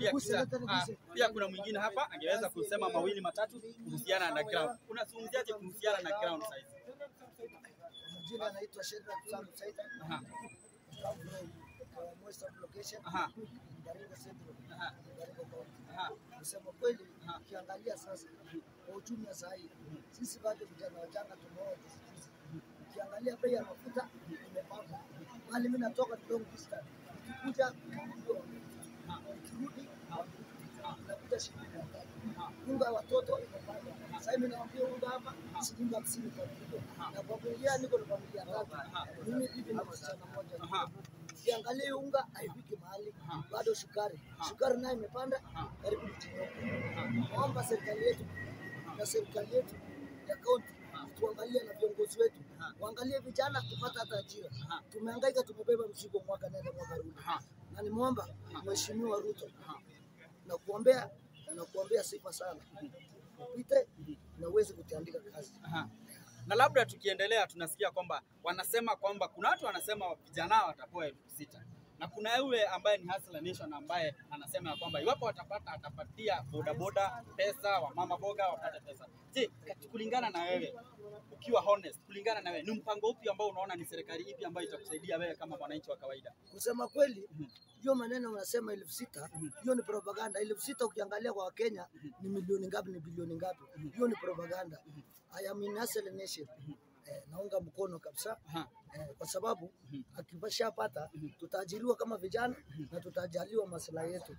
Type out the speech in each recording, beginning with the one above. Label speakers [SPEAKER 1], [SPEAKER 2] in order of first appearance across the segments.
[SPEAKER 1] pia kisha, ah, pia kuna mwingine hapa angeweza kusema mawili matatu kuhusiana na ground. Unazungumziaje kuhusiana na ground size?
[SPEAKER 2] Majina anaitwa Shedrack Sam Saida.
[SPEAKER 1] Aha,
[SPEAKER 2] Come from uh, Western location.
[SPEAKER 1] aha,
[SPEAKER 2] Baringo Central.
[SPEAKER 1] aha,
[SPEAKER 2] Baringo County.
[SPEAKER 1] aha.
[SPEAKER 2] Kusema kweli,
[SPEAKER 1] Aha.
[SPEAKER 2] ukiangalia sasa kwa uchumi wa saa hii, sisi bado vijana wachanga tumeoa juzi. Ukiangalia bei ya mafuta imepanda, mali mimi natoka long distance, ukikuja ukirudi nakuja shilingi mia tatu. Unga ya watoto imepanda. Sasa hivi naambia unga hapa shilingi hamsini kwa kilo, na kwa kuingia niko na familia tatu, mimi bibi na msichana mmoja.
[SPEAKER 1] Aha.
[SPEAKER 2] Ukiangalia hii unga haifiki mahali, bado sukari, sukari nayo imepanda karibu mtinoka. Naomba serikali yetu na serikali yetu ya kaunti tuangalie na viongozi wetu waangalie vijana tupate hata ajira. Tumehangaika, tumebeba mzigo mwaka nenda mwaka rudi, na nimwomba Mheshimiwa Ruto na kuombea na kuombea sifa sana upite na uweze kutiandika kazi.
[SPEAKER 1] Aha. Na labda tukiendelea, tunasikia kwamba wanasema kwamba kuna watu wanasema vijana watapewa elfu sita na kuna yule ambaye ni Hustler Nation ambaye anasema ya kwamba iwapo watapata atapatia bodaboda pesa, wamama boga wapate pesa. Je, kati- kulingana na wewe ukiwa honest, kulingana na wewe ni mpango upi ambao unaona ni serikali ipi ambayo itakusaidia wewe kama mwananchi wa kawaida?
[SPEAKER 2] Kusema kweli, hiyo maneno unasema elfu sita hiyo ni propaganda. Elfu sita ukiangalia kwa Wakenya ni milioni ngapi? Ni bilioni ngapi? Hiyo ni propaganda. I am in Hustler Nation. Eh, naunga mkono kabisa
[SPEAKER 1] Aha.
[SPEAKER 2] eh, kwa sababu akishapata tutaajiriwa kama vijana na tutajaliwa maslahi yetu.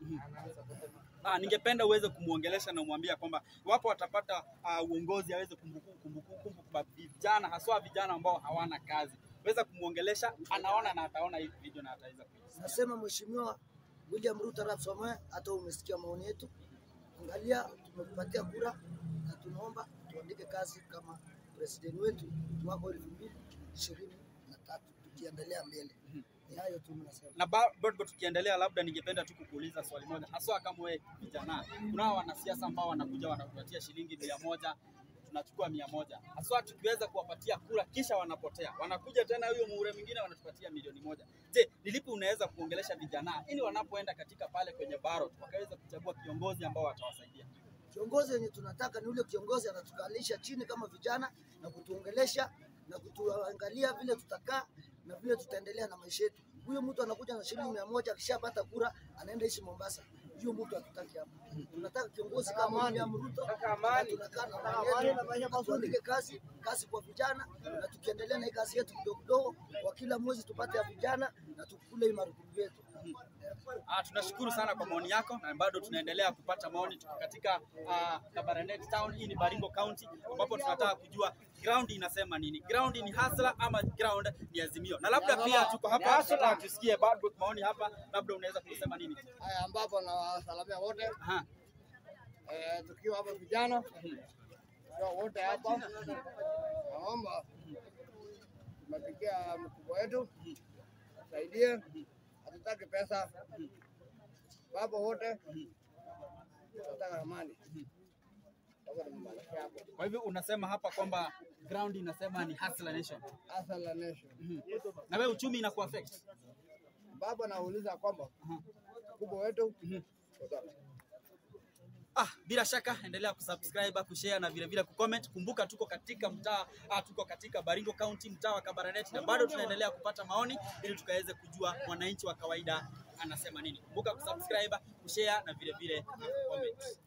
[SPEAKER 1] Ah, ningependa uweze kumwongelesha na umwambia kwamba iwapo watapata uh, uongozi aweze kumbukumbu kumbukumbu kwa vijana haswa vijana ambao hawana kazi. Weza kumwongelesha, anaona na ataona hii video na ataweza kuisikia.
[SPEAKER 2] Nasema Mheshimiwa William Ruto Arap Samoei, hata umesikia maoni yetu, angalia, tumekupatia kura na tunaomba tuandike kazi kama president wetu mwaka elfu mbili ishirini na tatu tukiendelea mbele. Ni hayo tu nasema.
[SPEAKER 1] Na ba- bado tukiendelea, labda ningependa tu kukuuliza swali moja, haswa kama wewe kijana, kunao wanasiasa ambao wanakuja wanatupatia shilingi mia moja tunachukua mia moja haswa tukiweza kuwapatia kura kisha wanapotea, wanakuja tena huyo muhula mwingine wanatupatia milioni moja. Je, ni lipi unaweza kuongelesha vijana ili wanapoenda katika pale kwenye ballot wakaweza kuchagua kiongozi ambao watawasaidia?
[SPEAKER 2] Kiongozi wenye tunataka ni ule kiongozi anatukalisha chini kama vijana na kutuongelesha na kutuangalia vile tutakaa na vile tutaendelea na maisha yetu. Huyo mtu anakuja na shilingi mia moja akishapata kura anaenda ishi Mombasa. Hiyo mtu hatutaki hapa. Tunataka kiongozi kama William Ruto. na Tunakaa na amani yetu, na tuandike kazi kazi kwa vijana, na tukiendelea na hii kazi yetu kidogo kidogo, kwa kila mwezi tupate ya vijana na tukule hii marupurupu yetu.
[SPEAKER 1] Ah, tunashukuru sana kwa maoni yako na bado tunaendelea kupata maoni. Tuko katika ah, Kabarnet Town, hii ni Baringo County, ambapo tunataka kujua ground inasema nini. Ground ni Hustler ama ground ni Azimio? Na labda pia tuko hapa tunataka tusikie bado maoni hapa, labda unaweza kusema nini?
[SPEAKER 3] Haya, ambapo nawasalamia wote
[SPEAKER 1] Aha.
[SPEAKER 3] eh, tukiwa hapa vijana tukiwa wote hapa, naomba tumepigia mkubwa wetu saidie, hatutaki pesa wapo wote, tunataka amani. Hapo nimemalizia hapo.
[SPEAKER 1] Kwa hivyo unasema hapa kwamba ground inasema ni Hustler Nation.
[SPEAKER 3] Hustler Nation.
[SPEAKER 1] Na wewe uchumi inaku affect?
[SPEAKER 3] Baba nauliza kwamba mkubwa wetu
[SPEAKER 1] Ah, bila shaka endelea kusubscribe, kushare na vile vile kucomment. Kumbuka tuko katika mtaa ah, tuko katika Baringo County, mtaa wa Kabarnet na bado tunaendelea kupata maoni ili tukaweze kujua mwananchi wa kawaida anasema nini. Kumbuka kusubscribe, kushare na vile vile ah, comment.